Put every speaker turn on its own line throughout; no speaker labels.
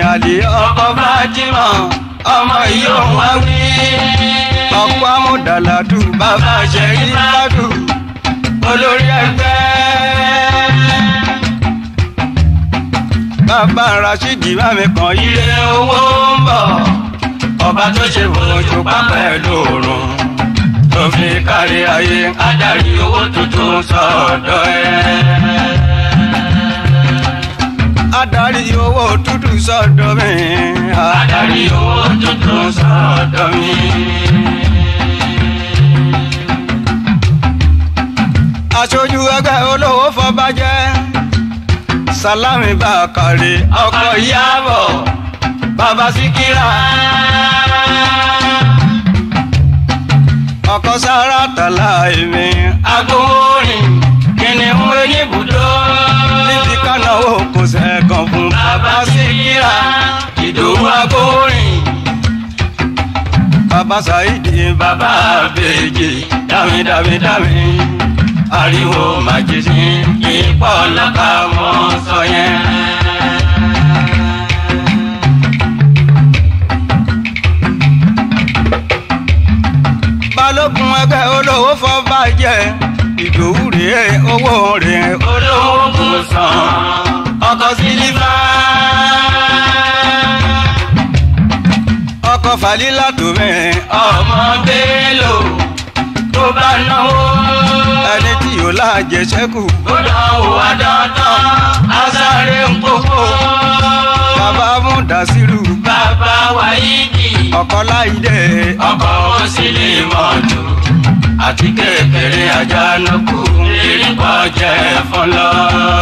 àlè ọkọ̀ Fátímà ọmọ ìyóò wá wí. ọ̀pọ̀ amúdàládù bàbá ṣẹ̀rí ládù olórí ẹgbẹ́. bàbá Rashidi mami kan ire owó ń bọ̀ ọba tó ṣe fojú pápẹ́ lóòrùn tó fi kárí ayé adarí owó tuntun sọ́dọ̀ ẹ̀. adarí owó tuntun sọ́dọ̀ mi. adarí owó tuntun sọ́dọ̀ mi. aṣojú ẹgbẹ́ olówó fọbajẹ́ Salami Bakare ọkọ Ìyábọ̀ bàbá Síkírà ọkọ sára tàlà èmi agbóhórin kìnìún oníbùdó níbi kánáwó kò sẹ́kàn fún bàbá Síkírà Ìdòwú agbóhórin bàbá Saidi bàbá Bèjì dámi dámi dámi ariwo màjèjì ipò ọlọ́kà mọ́ sọ yẹn. balógun ẹgbẹ́ olówó fọba jẹ ìdòwú rèé owó rèé olówó kò san ọkọ̀ sílífà. ọkọ̀ falílà tó mẹ́ ọmọ bélò tó bá náwó ẹni tí yóò láàjẹ sẹ́kù. ó dánwò adọ́tán asáré ń kókó. bàbá múdàsírù. bàbá wáyídì. ọkọ láìdẹ. ọkọ òsìlè mọ́tò. àti kékeré àjànàkú. erékọ́ jẹ́ fọlọ́.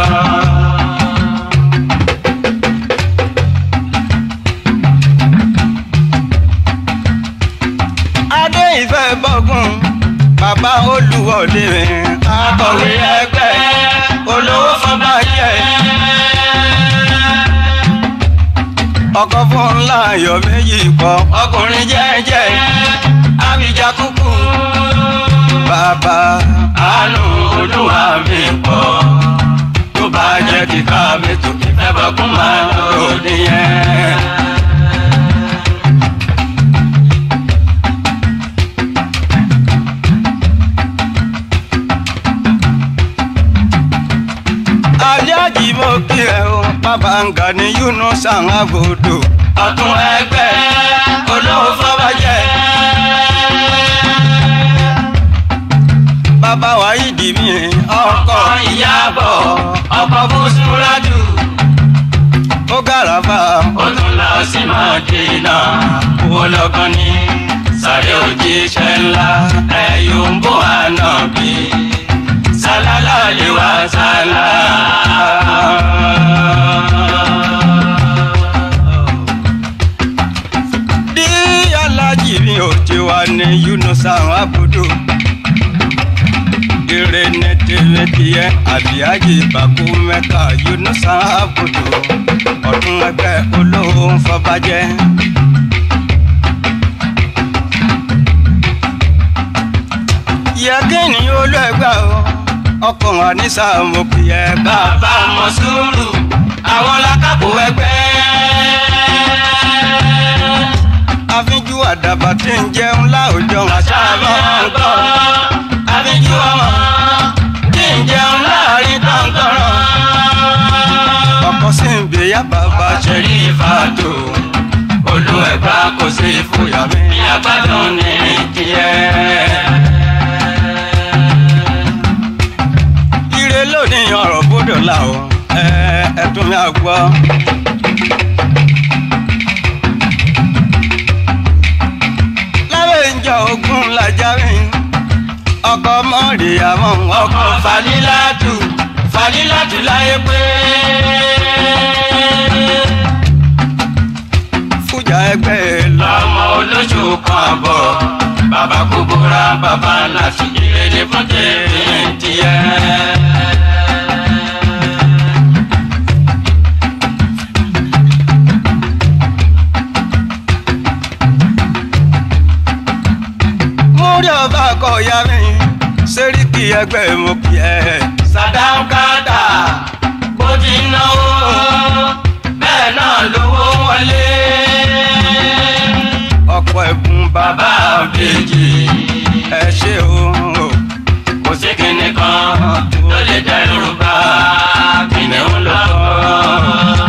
adé ìfẹ́ bọ́gùn bàbá olúwọlé akọ̀wé ẹgbẹ́ olówó fọba jẹ. ọkọ fún ńlá ayọ̀ méjì pọ̀ ọkùnrin jẹ́jẹ́ abidjan kúkú. bàbá àánú olúwa mi pọ̀ tó bá jẹ́ kíkà mi tó kí fẹ́ bọ́ kún máa lòdì yẹn. aliaji mo kí ẹ o bàbá ń ga ní Yunus Agodo ọ̀tún ẹgbẹ́ olówó fọbajẹ. bàbá wa yìí dì mí ọkọ Ìyábọ̀ ọkọ Bùsúrádù ó gàràfà ó tún lọ sí Mádínà owó lọ́gán ní sáré òjíṣẹ́ ńlá ẹ̀yọ́ ń bọ̀ ànábì salala le wa sala. bí alájì mi ò ti wá ní Yunus Agodo ire ní tèmi tiẹ̀ àbíyájì bàkú mẹ́ka Yunus Agodo ọdún ẹgbẹ́ olówó ń fọbajẹ́. yẹ kí ni olú ẹgbẹ́ o ọkọ̀ wa ní sàmù kì í ẹ bàbá mọ sùúrù àwọn lákàbò ẹgbẹ́. àfínjú àdàbà tí ń jẹun láòjọ àṣà máa ń gbọ́. àfínjú ọmọ tí ń jẹun láàrin tọ̀ntọ̀rọ̀. ọkọ̀ sì ń bèyà bàbá ṣẹ̀rí ìfàtò. olú ẹ̀gbá kò sí fúyà mi. àgbàdo ní tiẹ̀. ire lónìí ọ̀rọ̀ gbọ́dọ̀ là ó ẹ tún mi àgbọ́. lábẹ́ ìjọ ogun làjà mi ọkọ mọ́ọ̀dì àmọ́ ọkọ falilátù falilátù láyé pé. fújà ẹgbẹ́ lọ́mọ olóṣù kan bọ̀ bàbá kúbúrà bàbá láti ìrèlè fún tèmi tiẹ̀. múrí ọba kọ ya mi sẹ́ríkì ẹgbẹ́ mo kì ẹ́. sàdáńkàtà bó ti náwó bẹ́ẹ̀ náà lówó wọlé. ọ̀pọ̀ ẹ̀bùn bàbá àbèjì ẹ ṣe o.
kò sí kinní kan tó lè dẹrù bá kìnìún lọ́kọ̀.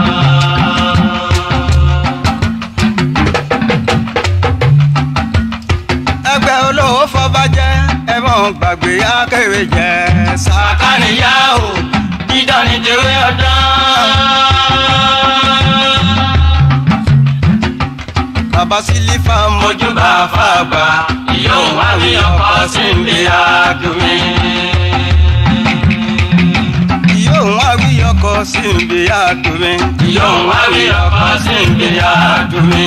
ẹgbẹ́ olówó fọba jẹ́ ẹ mọ̀ gbàgbé akéwì jẹ́ sá.
sàkánìyá o dídán ní tewé ọdán.
bàbá sílífà
mojúbà fàgbà ìyóò wá wí ọkọ sí ń bí àdùnmí.
yóò wá wí ọkọ̀ sí ibi àdùnmí.
ìyóò wá wí ọkọ sí ń bí àdùnmí.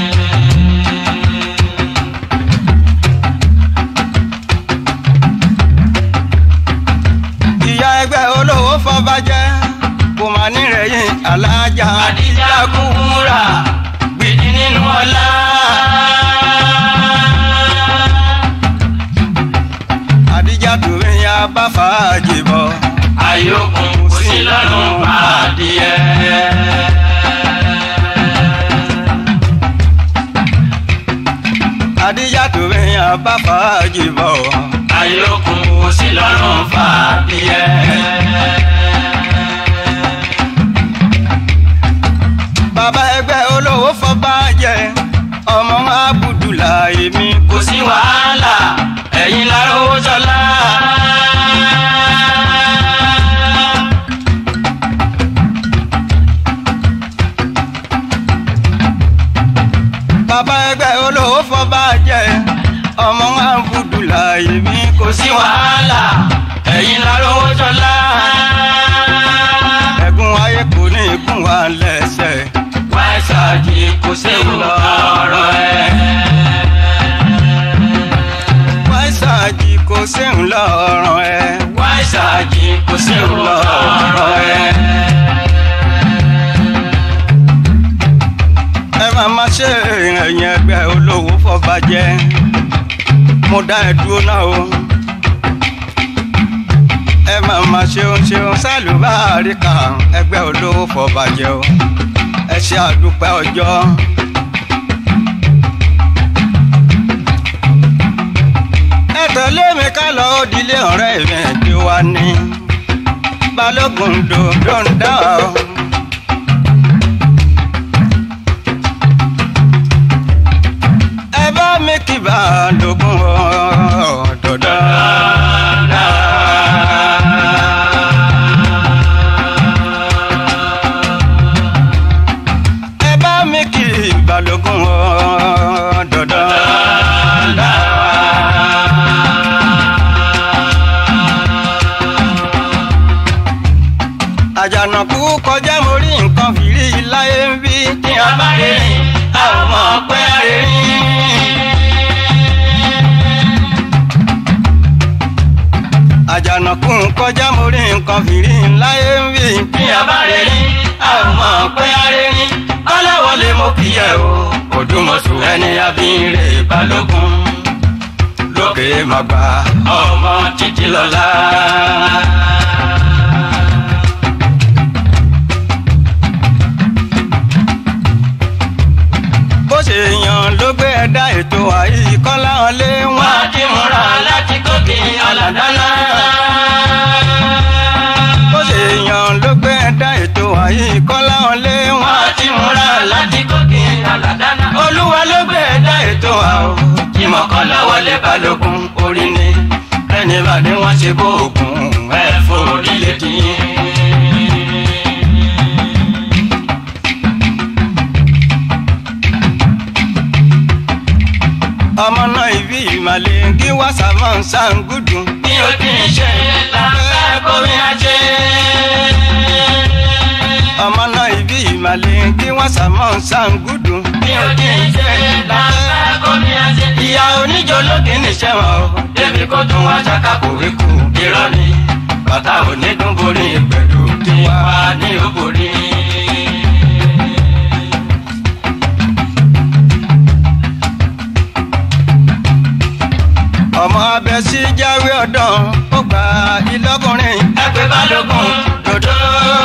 ìyá ẹgbẹ́ olówó fọba jẹ́ kò má nírẹ̀yìn alájà.
àdìjà kúkúrà gbìdì nínú ọlá.
àdìjà tòun ya bá fàájì bọ̀.
àyòkùn kò sí lọ́rùn adìẹ.
àdìjà tòun ya bá fàájì bọ̀.
àyòkùn kò sí lọ́rùn fàdìẹ.
bàbá ẹgbẹ́ olówó fọba jẹ́ ọmọ abudulayi mi.
kò sí wàhálà ẹ̀yin lára owó sọlá.
bàbá ẹgbẹ́ olówó fọba jẹ́ ọmọ abudulayi mi.
kò sí wàhálà ẹ̀yin lára owó sọlá.
ẹ̀gún ayé kò ní ikún wa lẹ́sẹ̀.
wáṣáàjì kò séwu lọ́rọ̀ ẹ̀.
wáṣáàjì kò séun lọ́rùn ẹ̀.
wáṣáàjì kò séwu lọ́rọ̀ ẹ̀.
ẹ máa ma ṣe ẹ̀yìn ẹgbẹ́ olówó fọba jẹ́ mo dá ẹ dúró náà o. ẹ máa ma ṣeun ṣeun sálùbáàrí kan ẹgbẹ́ olówó fọba jẹ́ o. ẹ ṣe àdúpẹ́ ọjọ́. ẹ tẹ̀lé mi ká lọ òdìlé ọ̀rẹ́ mi tí wà ní balógun dòdò ń dá o. ẹ bá mi kí balógun ọ̀dọ̀dọ̀. ẹ bá mi kí balógun ọ̀dọ̀dọ̀. àjànàkú kọjá mo rí nǹkan fìrí láyé ń bí.
tí a bá rí rìn a ò mọ̀ pé a rí rìn.
àjànàkú kọjá mo rí nǹkan fìrí láyé ń bí.
tí a bá rí rìn a ò mọ̀ pé a rí rìn. kọ́láwọlé mo kì í yẹ o òdùmọ̀sù ẹni abínre balógun
lókè má gbà.
ọmọ títí lọ́la.
bó ṣe yan ló gbé ẹ̀dá ètò àyíkọ́lá ọ̀lẹ́ wọn.
wọ́n á ti múra láti gòkè aládàáná.
bó ṣe yan ló gbé ẹ̀dá ètò àyíkọ́lá ọ̀lẹ́ wọn.
wọ́n á ti múra láti gòkè aládàáná.
olúwa ló gbé ẹ̀dá ètò àwọ̀.
ìmọ̀ kọ́láwọlé balógun orí ni
ẹni bá ní wọ́n ṣe bóògùn
ẹ forí lè dín.
ọmọ náà ìbí ìmàlẹ̀ kí wọ́n sàmọ́ ṣàǹgùdù.
bí o ti ń ṣe lábẹ́ kómi ajé.
ọmọ náà ìbí ìmàlẹ̀ kí wọ́n sàmọ́ ṣàǹgùdù.
bí o ti ń ṣe lábẹ́ kómi ajé.
ìyá oníjó lókè níṣẹ́ wọn o.
débi kó tún wá ṣaka kòwé kù irọ́ ni bàtà onídùn borí pẹ̀lú tí wà ní òbòrí.
ọmọ abẹ sí jáwé ọdán ó gba ìlọkùnrin.
ẹgbẹ́ balógun dòdò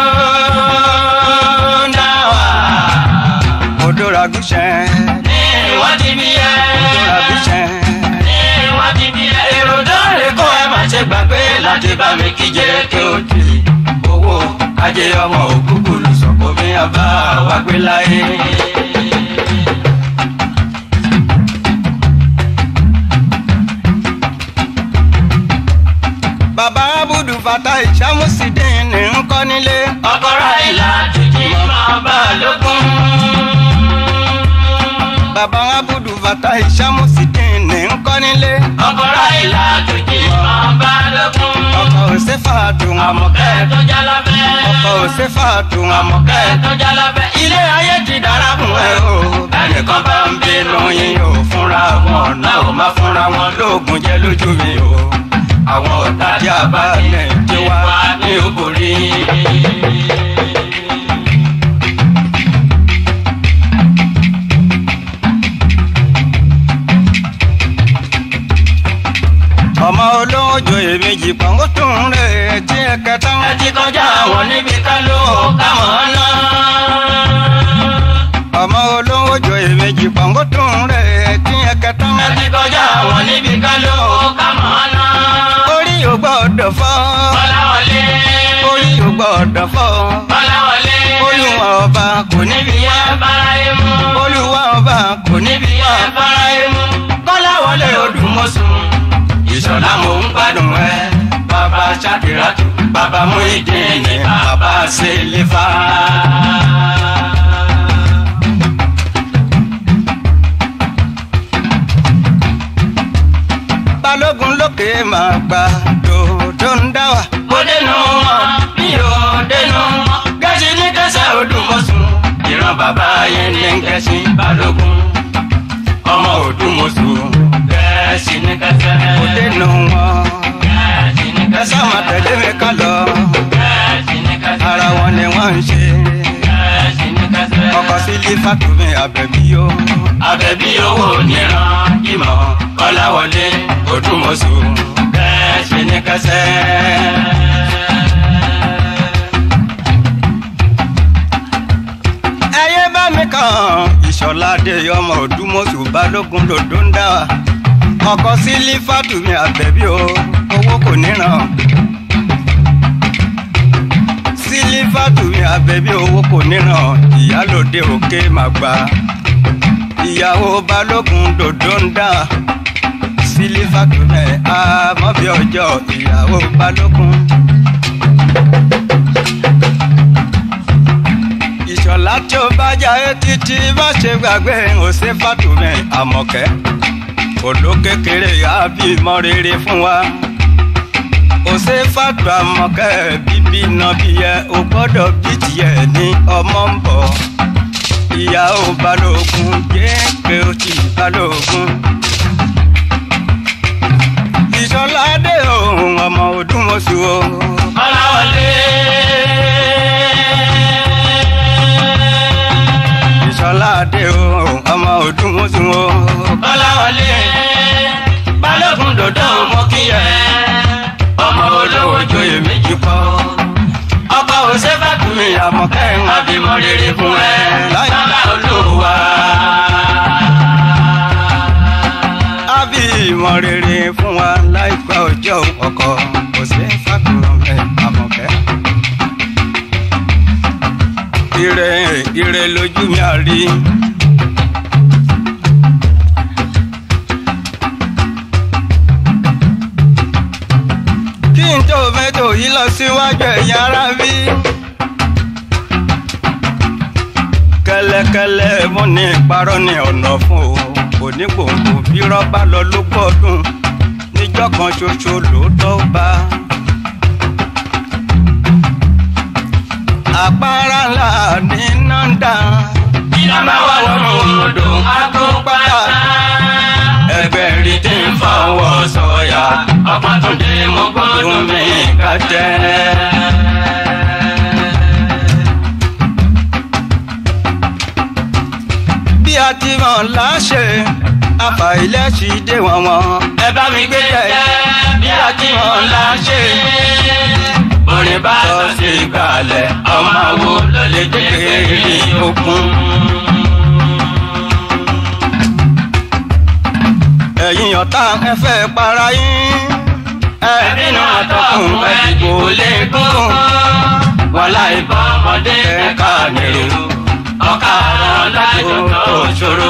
náà wà
odò ragúnṣẹ́.
nínú wọ́n ti bí ẹ.
ìjọra bí ṣẹ́.
ní wọ́n ti bí ẹ. èrò dọ́ọ̀rẹ́ kọ́ ẹ má ṣe gbàgbé láti bá mi kí jẹ́ kí o tì. owó ajé ọmọ òkúkúrú sọ̀kò mi àbá wa gbé láyé.
bàbá abudu fata ìṣàmùsídìn ní ńkọ́ nílé.
ọkọ̀rọ̀ ìlà tìjì máa bá a lókun.
bàbá abudu fata ìṣàmùsídìn ní ńkọ́ nílé.
ọkọ̀rọ̀ ìlà tìjì máa bá a lókun.
ọkọ̀ òṣèfà dùn
àmọ̀kẹ́ tó já lábẹ́.
ọkọ̀ òṣèfà dùn
àmọ̀kẹ́ tó já lábẹ́. ilé ayé ti dára fún ẹ o. ẹnìkan bá ń bínú yín o fúnra wọn náà ò má fúnra wọn lóògùn jẹ́ lójú mi o. àwọn ọ̀tá tí a bá lè tí wá ní òbòrí.
ọmọ olówó joyè méjì pọ̀ngó tó ń rè tí ẹ kẹta ń.
ẹ ti kọjá àwọn níbi ká ló ká mọ̀ ọ́ náà.
ọmọ olówó joyè méjì pọ̀ngó tó ń rè tí ẹ kẹta ń.
ẹ ti kọjá àwọn níbi ká ló ká mọ̀ ọ́ náà.
orí ò gbọ́dọ̀ fọ́
Bọ́láwọlé.
orí ò gbọ́dọ̀ fọ́
Bọ́láwọlé.
olúwa ọba kò níbi
níbi yẹn bára yé mú.
olúwa ọba kò níbi
níbi yẹn bára yé mú. Bọ́láwọlé Odùmọ̀ṣù. Ìṣọ̀lá mò ń gbádùn ẹ. Bàbá Ṣakiratu, bàbá Muhyiddin, bàbá Selifa.
balógun lókè máa gba dòdò ń dá wa.
Mo dénú wọn, mi ò dénú wọn. Gẹ̀ẹ́sì ní kẹsẹ̀ Odùmọ̀ṣù. Ìran bàbá yẹn ní kẹsì Balógun. Ọmọ Odùmọ̀ṣù. Gẹ̀ẹ́sì ní kẹsẹ̀.
kò dénú wọn.
Gẹ̀ẹ́sì ní
ẹ
kẹsẹ̀.
sá máa tẹ̀lé mi ká lọ.
Gẹ̀ẹ́sì ní kẹsẹ̀.
ara wọn ni wọ́n ń ṣe.
Gẹ̀ẹ́sì ní kẹsẹ̀.
ọkọ̀ sílé fàtúmí àbẹ̀bí yó.
Àbẹ̀bí owó níran ìmọ̀ Kọ́láwọlé Odùmọ̀ṣù. Gẹ̀ẹ́sì ní kẹsẹ̀.
ẹyẹ bá mi kàn ìṣọ̀ládé ọmọ òdúmọ̀ṣù balógun lòdó ń dá wa. ọkọ̀ sílé fàtúmí àbẹ̀bí o owó kò níran. sílé fàtúmí àbẹ̀bí owó kò níran ìyálòde òkè màgbà. ìyàwó balógun lòdó ń dá wa. sílé fàtúmí àmọ́bí ọjọ́ ìyàwó balógun. ìṣọ̀lá tí ó bá jáde títí má ṣe gbàgbé òṣè fàtúmẹ̀ àmọ̀kẹ́ òdó kékeré àbí mọ́ rere fún wa òṣè fàtú àmọ̀kẹ́ bíbí iná bí yẹ o gbọ́dọ̀ bí tiẹ̀ ní ọmọ ń bọ̀ ìyàwó balógun jẹ́ pé ó ti balógun ìṣọ̀lá dé òun ọmọ òdùmọ̀ṣù o.
Kọ́láwọlé.
ìṣọ̀lá dé òun ọmọ òdùmọ̀ṣù o.
Kọ́láwọlé. Balógun dòdò mọ kí ẹ. Ọmọ olówó joyè méjì pọ̀. Ọkọ̀ òṣèbàkùnrin àmọ̀kẹ́ ń abímọ rere fún ẹ. Bàbá olúwa.
àbí ìmọ̀ rere fún wa láìpẹ́ ọjọ́ ọkọ̀ kò sí fàkùrọ̀mẹ́ àmọ̀kẹ́. ire ire lójú mi àrí. kí n tó mẹ́tò yìí lọ síwájú ẹ̀yà ara bí. kẹ́lẹ́kẹ́lẹ́ mo ní ìparọ́ ní ọ̀nà fún o onígbòǹgbò bí rọ́bà lọ ló gbọ́dún níjọ́ kan ṣoṣo lóòótọ́ bá. àpárá ńlá ní nọ́ńdà
Iná máa wà lọ́nà odò agbópadà. Ẹgbẹ́ rí tí ń fọwọ́ sọ̀yà. Ọ̀pá tó dé mọ́ gbọ́dọ̀ mi ká jẹ́.
bí a ti mọ̀ láṣẹ àfàìlẹ́sì dé wọ̀n wọ̀n.
Ẹ bá mi gbé jẹ́ bí a ti hàn láṣẹ. Orin bá sọ sí ìgbàlẹ̀, ọmọ àwo ló lè jẹ́ kéèrè okun.
ẹ̀yin ọ̀tá ẹ fẹ́ para yín.
ẹbínú àtọkùn ẹdìbò lè kókó wàhálà ìbọn ọmọdé ẹka nìrò ọkà àrùn lájọ tó ṣòro.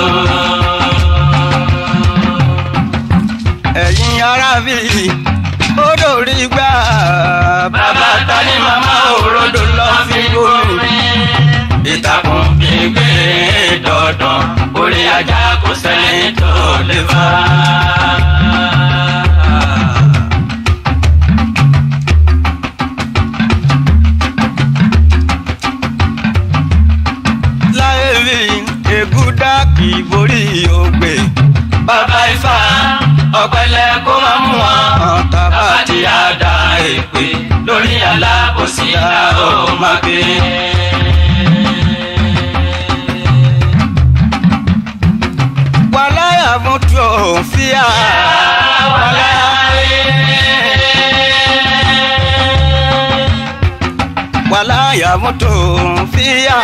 ẹ̀yin ará bí ó dòrí gbà.
bàbá ta ni màmá òrodò lọ fi gómi. ìtàkùn gbígbé dandan orí ajá kò sẹ́ni tó lè fà.
láyé bí ègúdá kì í borí ògbè.
bàbá ifá ọ̀pẹ̀lẹ̀ kó máa mú wọn. bàbá ti àdá èpè lórí alábòsí la ó máa gbé.
wàláyà fún tó fíà. wàláyà fún tó fíà.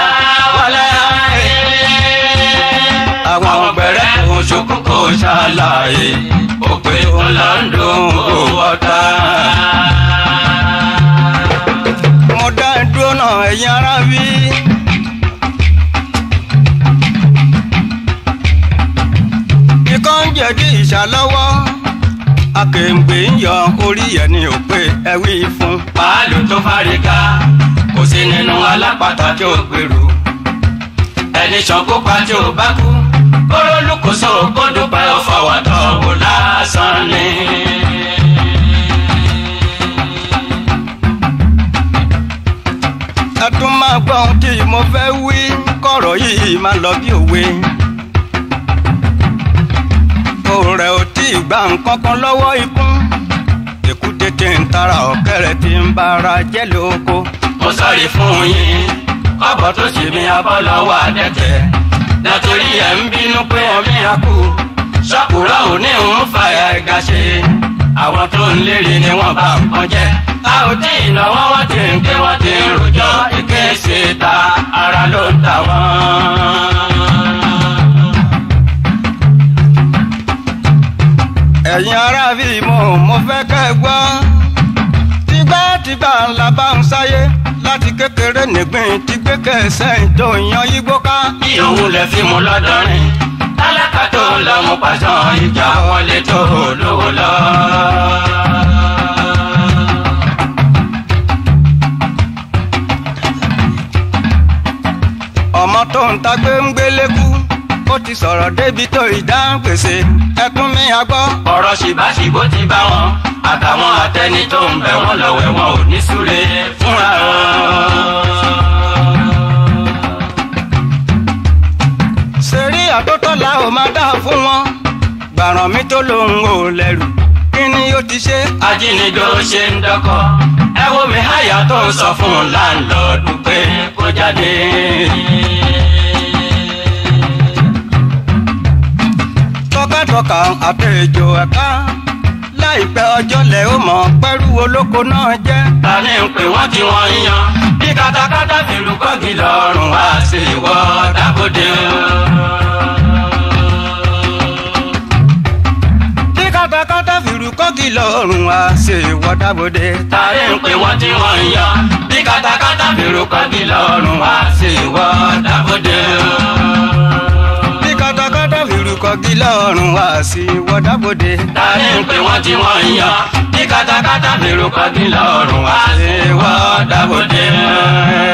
àwọn ọgbẹ̀rẹ̀ kò ṣokú kò ṣàlàyé òpè ọ̀làǹdó kò wọ́ta.
mo dá dúró náà ẹ̀yin ará bí. ikọ́ ń jẹ̀dí ìṣàlọ́wọ́ akèǹgbè ń yọ orí ẹ̀ ní òpè ẹ̀wí fún.
pàálù tó fárígá kò sí nínú alápàtà tí ó gbèrú ẹni ṣànkó pa tí ó bá kú kóró lùkùsọ kó dúpẹ́ ọ̀fọwọ́tọ̀ wò lásán ni.
ẹ tún máa gbọ́ ohun tí mo fẹ́ wí kọ̀rọ̀ yìí máa lọ bí òwe. òrẹ̀ ò tí ì gba nǹkan kan lọ́wọ́ ikú èkúté tí ń tara ọ̀kẹ́rẹ́ tí ń bára jẹ́ lóko.
mo sọ̀rí fún yín kọ́bọ̀ tó ṣe mí abọ́ lọ́wọ́ àdẹ́tẹ̀ nítorí ẹ̀ ń bínú pé ẹ̀mí á kú ṣọ́kùrọ̀ ò ní ń fàyà ẹ̀gá ṣe àwọn tó ń lérí ni wọ́n bá nǹkan jẹ́ a ò tí ì náwó wọ́n ti ń ké wọ́n ti ń rojọ́ ike ṣe ta ara ló ń ta wọ́n.
ẹ̀yin ará bí mo mo fẹ́ kẹ́ ẹ gbọ́. tìgbàtìgbà ńlá bá ń sáyé láti kékeré nígbìn tí gbé kẹsẹ̀ tó yan igbó ká.
bí òun lè fi mú lọ́dọ́rin tálákà tó ń lọ mú pàṣán ìjà wọlé tó lówó lọ.
ọmọ tó ń ta gbé ń gbélé kú ó ti sọ̀rọ̀ débi tó ìdáhùn gbèsè ẹkún mi àgbọ́.
ọ̀rọ̀ ṣìbáṣìbó ti bá wọn àtàwọn àtẹni tó ń bẹ̀ wọ́n lọ́wọ́ wọn ò ní súre fúnra wọn.
ṣeré àtótọ́lá ò máa dá fún wọn gbàràn mi tó lòun ò lẹ́rù kí ni ó ti ṣe.
ajínigbé ó ṣe ń dọ́kọ̀ ẹ wo mi háyà tó ń sọ fún láńlọ́ọ̀dù pé kó jáde.
tọkàtọkà àtẹjọ ẹ̀ka láìpẹ́ ọjọ́ lẹ̀ ó mọ̀ pẹ́rú olóko náà jẹ́.
ta ni ń pè wọ́n tí wọ́n ń yan bí katakata fìlú kọ́gì lọ́rùn wá sí ìwọ dábòde o.
bí katakata fìrù kọ́gì lọ́rùn wá ṣe wọ́dábòde.
ta ni ń pè wọ́n tí wọ́n ń yan bí katakata fìlú kọ́gì lọ́rùn wá sí ìwọ dábòde o.
bí katakata fìrù kọ́gì lọ́rùn wá sí wọ́dábòde.
ta ni ń pè wọ́n tí wọ́n ń yan bí katakata fìlú kọ́gì lọ́rùn wá sí ìwọ dábòde o.